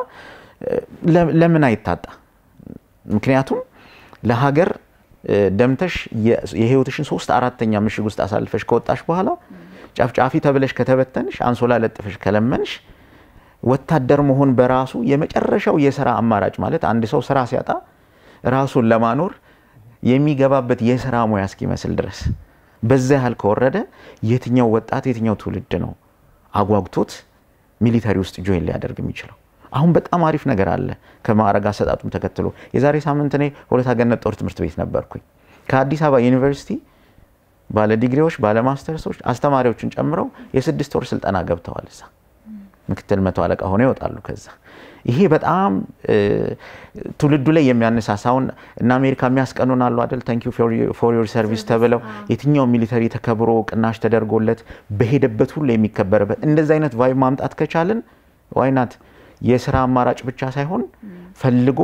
ለምን አይታጣ? ምክንያቱም ለሀገር ደምተሽ የህይወትሽን ሶስት አራተኛ ምሽግ ውስጥ አሳልፈሽ ከወጣሽ በኋላ ጨፍጫፊ ተብለሽ ከተበተንሽ፣ አንሶላ ለጥፈሽ ከለመንሽ ወታደር መሆን በራሱ የመጨረሻው የስራ አማራጭ ማለት አንድ ሰው ስራ ሲያጣ ራሱን ለማኖር የሚገባበት የስራ ሙያ እስኪመስል ድረስ በዛ ያህል ከወረደ የትኛው ወጣት የትኛው ትውልድ ነው አጓጉቶት ሚሊተሪ ውስጥ ጆይን ሊያደርግ የሚችለው? አሁን በጣም አሪፍ ነገር አለ። ከማዕረግ አሰጣጡም ተከትሎ የዛሬ ሳምንት እኔ ሆለታ ገነት ጦር ትምህርት ቤት ነበርኩኝ። ከአዲስ አበባ ዩኒቨርሲቲ ባለ ዲግሪዎች፣ ባለ ማስተርሶች አስተማሪዎችን ጨምረው የስድስት ወር ስልጠና ገብተዋል እዛ ምክትል መቶ አለቃ ሆነው ይወጣሉ። ከዛ ይሄ በጣም ትውልዱ ላይ የሚያነሳሳውን እና አሜሪካ የሚያስቀኑን አሉ አይደል ታንክ ዩ ፎር ዮር ሰርቪስ ተብለው የትኛው ሚሊተሪ ተከብሮ ቅናሽ ተደርጎለት በሄደበት ሁሉ የሚከበርበት እንደዚህ አይነት ቫይብ ማምጣት ከቻልን ዋይናት የስራ አማራጭ ብቻ ሳይሆን ፈልጎ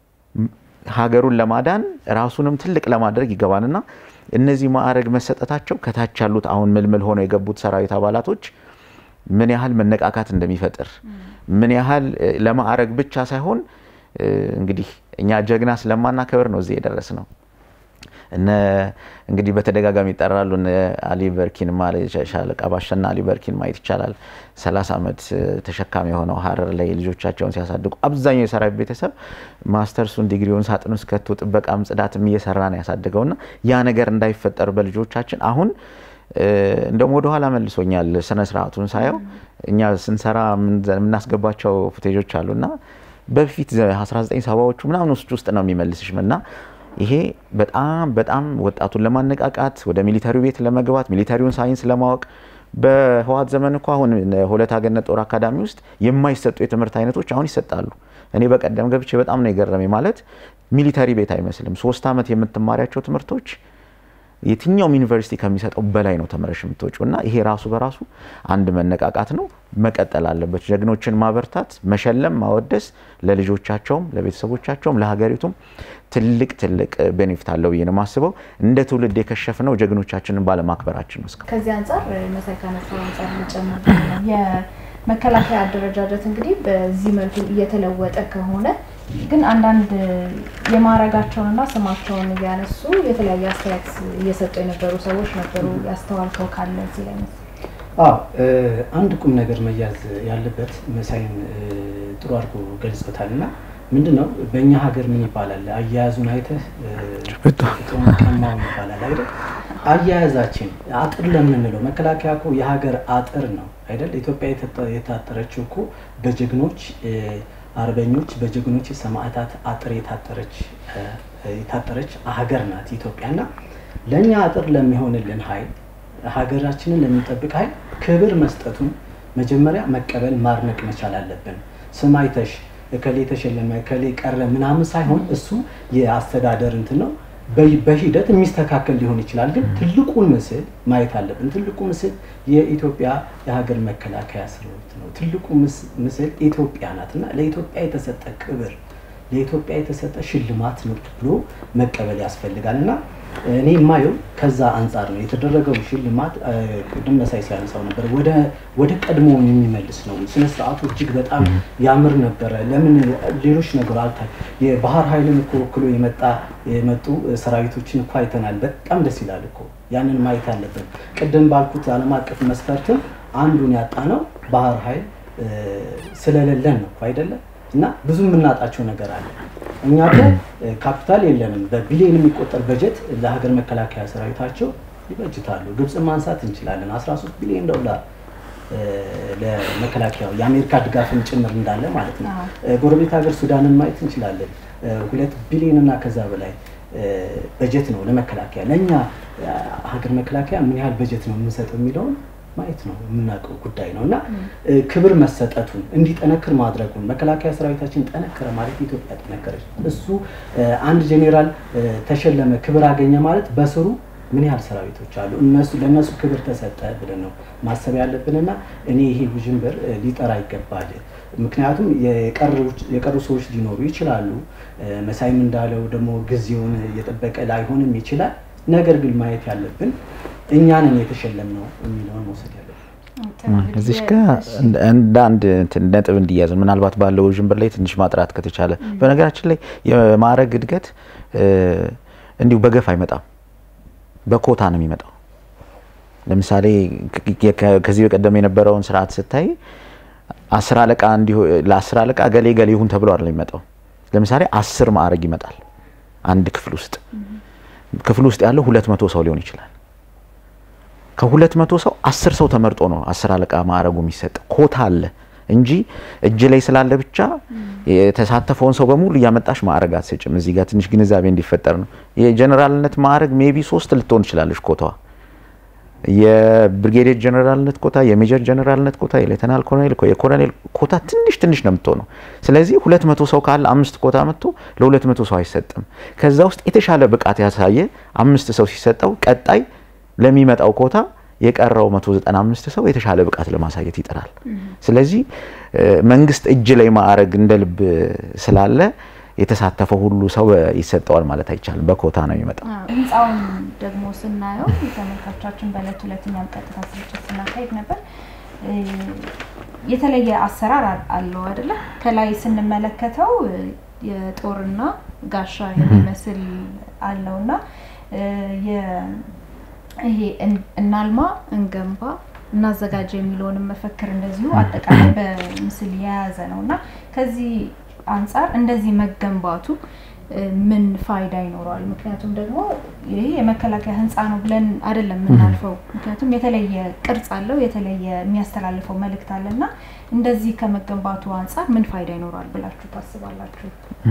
ሀገሩን ለማዳን ራሱንም ትልቅ ለማድረግ ይገባልና እነዚህ ማዕረግ መሰጠታቸው ከታች ያሉት አሁን ምልምል ሆነው የገቡት ሰራዊት አባላቶች ምን ያህል መነቃቃት እንደሚፈጥር ምን ያህል ለማዕረግ ብቻ ሳይሆን እንግዲህ እኛ ጀግና ስለማናከብር ነው እዚህ የደረስ ነው። እነ እንግዲህ በተደጋጋሚ ይጠራሉ። እነ አሊ በርኪን ሻለቃ ባሸና አሊ በርኪን ማየት ይቻላል። 30 ዓመት ተሸካሚ የሆነው ሀረር ላይ ልጆቻቸውን ሲያሳድጉ አብዛኛው የሰራዊት ቤተሰብ ማስተርሱን ዲግሪውን ሳጥን ውስጥ ከቶ ጥበቃም ጽዳትም እየሰራ ነው ያሳድገውና ያ ነገር እንዳይፈጠር በልጆቻችን አሁን እንደውም ወደኋላ መልሶኛል። ስነ ስርዓቱን ሳየው እኛ ስንሰራ የምናስገባቸው ፉቴጆች አሉና በፊት 1970ዎቹ ምናምን ውስጥ ውስጥ ነው የሚመልስሽ እና ይሄ በጣም በጣም ወጣቱን ለማነቃቃት ወደ ሚሊተሪው ቤት ለመግባት ሚሊተሪውን ሳይንስ ለማወቅ በህዋት ዘመን እኮ አሁን ሆለታ ገነት ጦር አካዳሚ ውስጥ የማይሰጡ የትምህርት አይነቶች አሁን ይሰጣሉ። እኔ በቀደም ገብቼ በጣም ነው የገረመኝ። ማለት ሚሊተሪ ቤት አይመስልም። ሶስት ዓመት የምትማሪያቸው ትምህርቶች የትኛውም ዩኒቨርሲቲ ከሚሰጠው በላይ ነው ተምረሽ የምትወጪው እና ይሄ ራሱ በራሱ አንድ መነቃቃት ነው። መቀጠል አለበት። ጀግኖችን ማበርታት፣ መሸለም፣ ማወደስ ለልጆቻቸውም፣ ለቤተሰቦቻቸውም፣ ለሀገሪቱም ትልቅ ትልቅ ቤኔፊት አለው ብዬ ነው የማስበው። እንደ ትውልድ የከሸፍነው ጀግኖቻችንን ባለማክበራችን ነው። እስካሁን ከዚህ አንጻር መሳይ ካነሳው አንጻር ልጨምር የመከላከያ አደረጃጀት እንግዲህ በዚህ መልኩ እየተለወጠ ከሆነ ግን አንዳንድ የማዕረጋቸውንና ስማቸውን እያነሱ የተለያየ አስተያየት እየሰጡ የነበሩ ሰዎች ነበሩ። ያስተዋልከው ካለ እዚህ ላይ መስ አዎ አንድ ቁም ነገር መያዝ ያለበት መሳይን ጥሩ አድርጎ ገልጾታል። እና ምንድን ነው በእኛ ሀገር ምን ይባላል? አያያዙን አይተህ ቀማው ይባላል አይደል? አያያዛችን አጥር ለምንለው መከላከያ እኮ የሀገር አጥር ነው አይደል? ኢትዮጵያ የታጠረችው እኮ በጀግኖች አርበኞች በጀግኖች ሰማዕታት አጥር የታጠረች የታጠረች ሀገር ናት ኢትዮጵያ እና ለእኛ አጥር ለሚሆንልን ኃይል ሀገራችንን ለሚጠብቅ ኃይል ክብር መስጠቱን መጀመሪያ መቀበል ማድነቅ መቻል አለብን። ስም አይተሽ እከሌ ተሸለመ እከሌ ቀረ ምናምን ሳይሆን እሱ የአስተዳደር እንትን ነው። በሂደት የሚስተካከል ሊሆን ይችላል። ግን ትልቁን ምስል ማየት አለብን። ትልቁ ምስል የኢትዮጵያ የሀገር መከላከያ ሰራዊት ነው። ትልቁ ምስል ኢትዮጵያ ናት እና ለኢትዮጵያ የተሰጠ ክብር፣ ለኢትዮጵያ የተሰጠ ሽልማት ነው ብሎ መቀበል ያስፈልጋል እና እኔ የማየው ከዛ አንጻር ነው የተደረገው ሽልማት። ቅድም መሳይ ሲያነሳው ነበር ወደ ቀድሞውን የሚመልስ ነው። ስነ ስርዓቱ እጅግ በጣም ያምር ነበረ። ለምን ሌሎች ነገር አልታ የባህር ኃይልን እኮ ወክሎ የመጣ የመጡ ሰራዊቶችን እኮ አይተናል። በጣም ደስ ይላል እኮ ያንን ማየት አለብን። ቅድም ባልኩት ዓለም አቀፍ መስፈርትም አንዱን ያጣ ነው ባህር ኃይል ስለሌለን ነው አይደለም እና ብዙ የምናጣቸው ነገር አለ። እኛ እኮ ካፒታል የለንም። በቢሊዮን የሚቆጠር በጀት ለሀገር መከላከያ ሰራዊታቸው ይበጅታሉ። ግብፅን ማንሳት እንችላለን። 13 ቢሊዮን ዶላር ለመከላከያው የአሜሪካ ድጋፍን ጭምር እንዳለ ማለት ነው። ጎረቤት ሀገር ሱዳንን ማየት እንችላለን። ሁለት ቢሊዮን እና ከዛ በላይ በጀት ነው ለመከላከያ። ለእኛ ሀገር መከላከያ ምን ያህል በጀት ነው የምንሰጠው የሚለውን ማየት ነው የምናውቀው ጉዳይ ነው እና ክብር መሰጠቱን እንዲጠነክር ማድረጉን መከላከያ ሰራዊታችን ጠነከረ ማለት ኢትዮጵያ ጠነከረች። እሱ አንድ ጄኔራል ተሸለመ ክብር አገኘ ማለት በስሩ ምን ያህል ሰራዊቶች አሉ እነሱ ለእነሱ ክብር ተሰጠ ብለን ነው ማሰብ ያለብንና እኔ ይሄ ውዥንብር ሊጠራ ይገባል። ምክንያቱም የቀሩ ሰዎች ሊኖሩ ይችላሉ። መሳይም እንዳለው ደግሞ ጊዜውን የጠበቀ ላይሆንም ይችላል። ነገር ግን ማየት ያለብን እኛንን የተሸለም ነው የሚለውን መውሰድ ያለብን። እዚሽ ጋር እንደ አንድ ነጥብ እንዲያዝ ምናልባት ባለው ውዥንብር ላይ ትንሽ ማጥራት ከተቻለ፣ በነገራችን ላይ የማዕረግ እድገት እንዲሁ በገፍ አይመጣም፣ በኮታ ነው የሚመጣው። ለምሳሌ ከዚህ በቀደም የነበረውን ስርዓት ስታይ አስር አለቃ ለአስር አለቃ ገሌ ገሌ ይሁን ተብሎ አይደለም የሚመጣው። ለምሳሌ አስር ማዕረግ ይመጣል አንድ ክፍል ውስጥ ክፍል ውስጥ ያለው ሁለት መቶ ሰው ሊሆን ይችላል። ከሁለት መቶ ሰው አስር ሰው ተመርጦ ነው አስር አለቃ ማዕረጉ የሚሰጥ ኮታ አለ እንጂ እጅ ላይ ስላለ ብቻ የተሳተፈውን ሰው በሙሉ እያመጣሽ ማዕረግ አትሰጭም። እዚህ ጋር ትንሽ ግንዛቤ እንዲፈጠር ነው። የጀኔራልነት ማዕረግ ሜቢ ሶስት ልትሆን ትችላለች ኮታዋ የብሪጌዴር ጀነራልነት ኮታ፣ የሜጀር ጀነራልነት ኮታ፣ የሌተናል ኮሎኔል፣ የኮሎኔል ኮታ ትንሽ ትንሽ ነው የምትሆነው። ስለዚህ ሁለት መቶ ሰው ካለ አምስት ኮታ መጥቶ ለሁለት መቶ ሰው አይሰጥም። ከዛ ውስጥ የተሻለ ብቃት ያሳየ አምስት ሰው ሲሰጠው ቀጣይ ለሚመጣው ኮታ የቀረው 195 ሰው የተሻለ ብቃት ለማሳየት ይጥራል። ስለዚህ መንግስት እጅ ላይ ማዕረግ እንደ ልብ ስላለ የተሳተፈው ሁሉ ሰው ይሰጠዋል ማለት አይቻልም። በኮታ ነው የሚመጣው። ህንፃውን ደግሞ ስናየው ተመልካቾቻችን በእለት ሁለት እኛም ቀጥታ ስርጭት ስናካሄድ ነበር። የተለየ አሰራር አለው አይደለ? ከላይ ስንመለከተው የጦርና ጋሻ የሚመስል አለውና ይሄ እናልማ፣ እንገንባ፣ እናዘጋጅ የሚለውንም መፈክር እንደዚሁ አጠቃላይ በምስል የያዘ ነው እና ከዚህ አንጻር እንደዚህ መገንባቱ ምን ፋይዳ ይኖረዋል? ምክንያቱም ደግሞ ይሄ የመከላከያ ህንፃ ነው ብለን አይደለም የምናልፈው። ምክንያቱም የተለየ ቅርጽ አለው፣ የተለየ የሚያስተላልፈው መልእክት አለ እና እንደዚህ ከመገንባቱ አንጻር ምን ፋይዳ ይኖረዋል ብላችሁ ታስባላችሁ?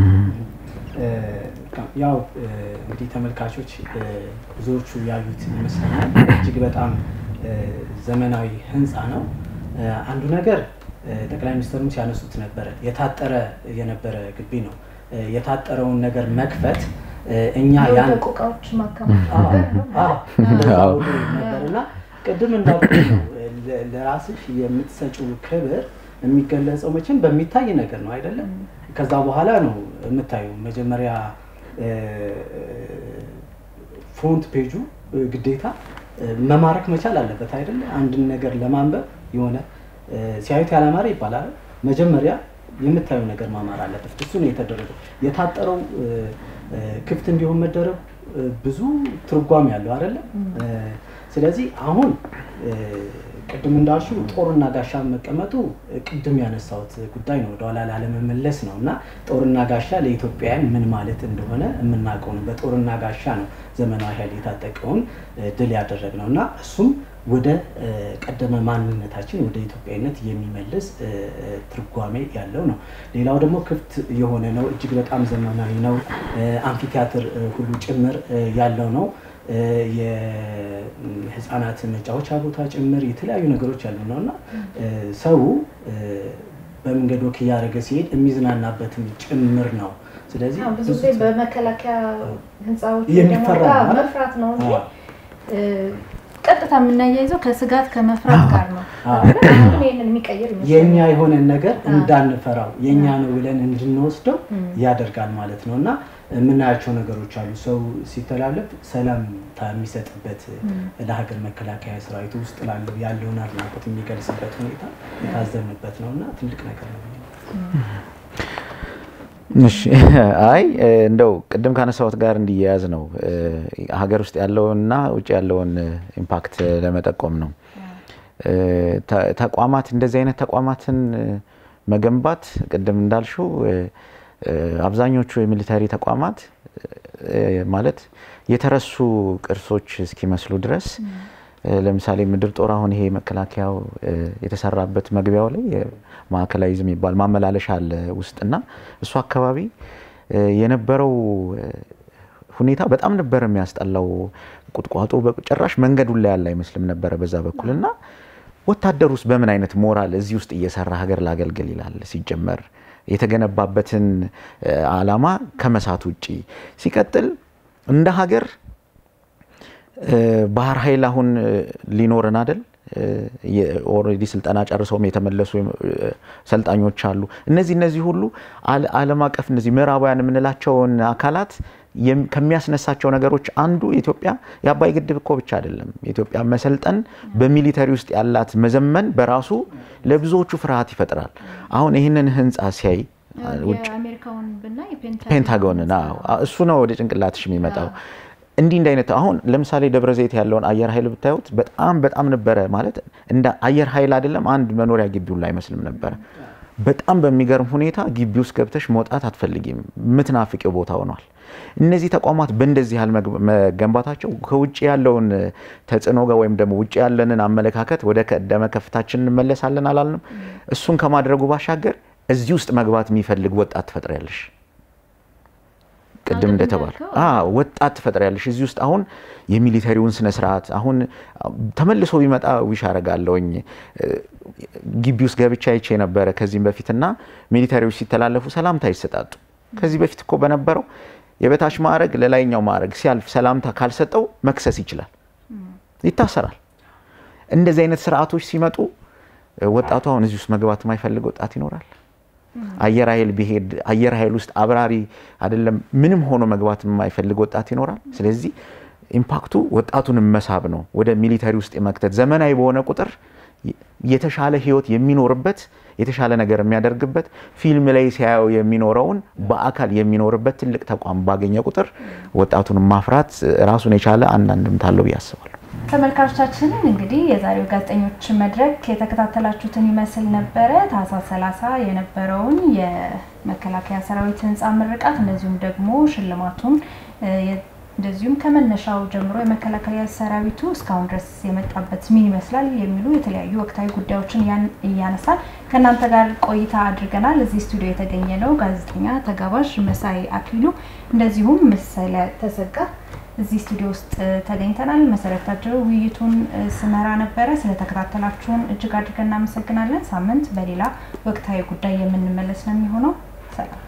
ያው እንግዲህ ተመልካቾች ብዙዎቹ ያዩት ይመስለኛል። እጅግ በጣም ዘመናዊ ህንፃ ነው። አንዱ ነገር ጠቅላይ ሚኒስትሩም ሲያነሱት ነበረ የታጠረ የነበረ ግቢ ነው። የታጠረውን ነገር መክፈት እኛ ያን የወደቁ እቃዎች ማከማቸት ነገር ነው። እንደዛ አዎ። ሁሉ ነበር እና ቅድም እንዳልኩት ነው ለ- ለራስሽ የምትሰጪው ክብር የሚገለጸው መቼም በሚታይ ነገር ነው አይደለም። ከዛ በኋላ ነው የምታዩ መጀመሪያ እ፣ ፍሮንት ፔጁ እ፣ ግዴታ እ፣ መማረክ መቻል አለበት አይደለ? አንድን ነገር ለማንበብ የሆነ እ፣ ሲያዩት ያላማረ ይባላል። መጀመሪያ የምታየው ነገር ማማር አለበት። እሱ ነው የተደረገው። የታጠረው እ፣ እ፣ ክፍት እንዲሆን መደረጉ እ፣ ብዙ ትርጓሜ ያለው አይደለም። እ፣ ስለዚህ አሁን እ፣ ቅድም እንዳልሽው ጦርና ጋሻ መቀመጡ እ፣ ቅድም ያነሳሁት ጉዳይ ነው፣ ወደኋላ ላለመመለስ ነው እና ጦርና ጋሻ ለኢትዮጵያውያን ምን ማለት እንደሆነ የምናውቀው ነው። በጦርና ጋሻ ነው ዘመናዊ ኃይል የታጠቀውን እ፣ ድል ያደረግነው እና እሱም ወደ እ፣ ቀደመ ማንነታችን ወደ ኢትዮጵያዊነት የሚመልስ እ፣ እ፣ ትርጓሜ ያለው ነው። ሌላው ደግሞ ክፍት የሆነ ነው፣ እጅግ በጣም ዘመናዊ ነው። እ፣ አምፊቲያትር እ፣ ሁሉ ጭምር እ፣ ያለው ነው። እ፣ የህፃናት መጫወቻ ቦታ ጭምር የተለያዩ ነገሮች ያሉ ነው እና እ፣ ሰው እ፣ በመንገድ ወክ እያደረገ ሲሄድ የሚዝናናበትም ጭምር ነው። ስለዚህ አዎ፣ ብዙ ጊዜ በመከላከያ ህንፃዎች የሚፈራ ደግሞ ነው አይደል? መፍራት ነው እንጂ አዎ። እ፣ ቀጥታ የምናያይዘው ከስጋት ከመፍራት ጋር ነው። አዎ። አሁን ይህንን የሚቀይር የኛ ይመስለኛል። የሆነን ነገር እንዳንፈራው የኛ ነው ብለን እንድንወስደው ያደርጋል ማለት ነው እና የምናያቸው ነገሮች አሉ። ሰው ሲተላለፍ ሰላምታ የሚሰጥበት ለሀገር መከላከያ ሰራዊቱ ውስጥ ላለው ያለውን አድናቆት የሚገልጽበት ሁኔታ የታዘብንበት ነው እና ትልቅ ነገር ነው። እሺ አይ እ፣ እንደው ቅድም ካነሳሁት ጋር እንዲያያዝ ነው እ፣ ሀገር ውስጥ ያለውንና ውጭ ያለውን እ፣ ኢምፓክት ለመጠቆም ነው። እ፣ ተ- ተቋማት እንደዚህ አይነት ተቋማትን እ፣ መገንባት ቅድም እንዳልሽው እ፣ እ፣ አብዛኞቹ የሚሊታሪ ተቋማት እ፣ ማለት የተረሱ ቅርሶች እስኪመስሉ ድረስ እ፣ ለምሳሌ ምድር ጦር አሁን ይሄ መከላከያው እ፣ የተሰራበት መግቢያው ላይ እ፣ ማዕከላዊ ዝም የሚባል ማመላለሻ አለ ውስጥና እሱ አካባቢ እ፣ የነበረው እ፣ ሁኔታ በጣም ነበር የሚያስጠላው። ቁጥቋጦ በጭራሽ መንገዱን ላይ ያለ አይመስልም ነበረ በዛ በኩል እና ወታደር ውስጥ በምን አይነት ሞራል እዚህ ውስጥ እየሰራ ሀገር ላገልግል ይላል ሲጀመር የተገነባበትን እ፣ ዓላማ ከመሳት ውጪ ሲቀጥል እንደ ሀገር እ፣ ባህር ኃይል አሁን እ፣ ሊኖረን አደል ኦልሬዲ ስልጠና ጨርሰውም የተመለሱ እ፣ ሰልጣኞች አሉ። እነዚህ እነዚህ ሁሉ አለ- ዓለም አቀፍ እነዚህ ምዕራባውያን የምንላቸውን አካላት የም- ከሚያስነሳቸው ነገሮች አንዱ ኢትዮጵያ የአባይ ግድብ እኮ ብቻ አይደለም። የኢትዮጵያ መሰልጠን በሚሊተሪ ውስጥ ያላት መዘመን በራሱ ለብዙዎቹ ፍርሃት ይፈጥራል። አሁን ይህንን ህንፃ ሲያይ ውጭ የአሜሪካውን ብናይ ፔንታጎንን አዎ፣ እሱ ነው ወደ ጭንቅላትሽ የሚመጣው። እንዲህ እንዲህ አይነት አሁን ለምሳሌ ደብረ ዘይት ያለውን አየር ኃይል ብታዩት በጣም በጣም ነበረ ማለት እንደ አየር ኃይል አይደለም አንድ መኖሪያ ግቢውን ላይ አይመስልም ነበረ። በጣም በሚገርም ሁኔታ ግቢ ውስጥ ገብተሽ መውጣት አትፈልጊም። ምትናፍቂው ቦታ ሆኗል። እነዚህ ተቋማት በእንደዚህ ያህል መግ- መገንባታቸው ከውጭ ያለውን ተጽዕኖ ጋር ወይም ደግሞ ውጭ ያለንን አመለካከት ወደ ቀደመ ከፍታችን እንመለሳለን አላልንም። እሱን ከማድረጉ ባሻገር እዚህ ውስጥ መግባት የሚፈልግ ወጣት ትፈጥሪያለሽ። ቅድም እንደተባለ አዎ ወጣት ትፈጥሪያለሽ እዚህ ውስጥ አሁን የሚሊተሪውን ስነ ስርዓት አሁን ተመልሶ ቢመጣ ዊሽ አረጋለሁኝ ግቢ ውስጥ ገብቻ አይቼ ነበረ ከዚህም በፊትና ሚሊተሪዎች ሲተላለፉ ሰላምታ ይሰጣጡ ከዚህ በፊት እኮ በነበረው የበታች ማዕረግ ለላይኛው ማዕረግ ሲያልፍ ሰላምታ ካልሰጠው መክሰስ ይችላል ይታሰራል እንደዚህ አይነት ስርዓቶች ሲመጡ ወጣቱ አሁን እዚህ ውስጥ መግባት የማይፈልግ ወጣት ይኖራል አየር ኃይል ቢሄድ አየር ኃይል ውስጥ አብራሪ አይደለም ምንም ሆኖ መግባት የማይፈልግ ወጣት ይኖራል። ስለዚህ ኢምፓክቱ ወጣቱን መሳብ ነው፣ ወደ ሚሊተሪ ውስጥ የመክተት ዘመናዊ በሆነ ቁጥር የተሻለ ህይወት የሚኖርበት የተሻለ ነገር የሚያደርግበት ፊልም ላይ ሲያየው የሚኖረውን በአካል የሚኖርበት ትልቅ ተቋም ባገኘ ቁጥር ወጣቱን ማፍራት ራሱን የቻለ አንድ አንድምታ አለው ብዬ አስባለሁ። ተመልካቾቻችንን እንግዲህ የዛሬው ጋዜጠኞች መድረክ የተከታተላችሁትን ይመስል ነበረ። ታህሳስ 30 የነበረውን የመከላከያ ሰራዊት ህንፃ ምርቃት እንደዚሁም ደግሞ ሽልማቱን እንደዚሁም ከመነሻው ጀምሮ የመከላከያ ሰራዊቱ እስካሁን ድረስ የመጣበት ምን ይመስላል የሚሉ የተለያዩ ወቅታዊ ጉዳዮችን እያነሳል ከእናንተ ጋር ቆይታ አድርገናል። እዚህ ስቱዲዮ የተገኘ ነው ጋዜጠኛ ተጋባዥ መሳይ አክሊሉ እንደዚሁም መሰለ ተሰጋ እዚህ ስቱዲዮ ውስጥ ተገኝተናል። መሰረታቸው ውይይቱን ስመራ ነበረ። ስለተከታተላችሁን እጅግ አድርገን እናመሰግናለን። ሳምንት በሌላ ወቅታዊ ጉዳይ የምንመለስ ነው የሚሆነው። ሰላም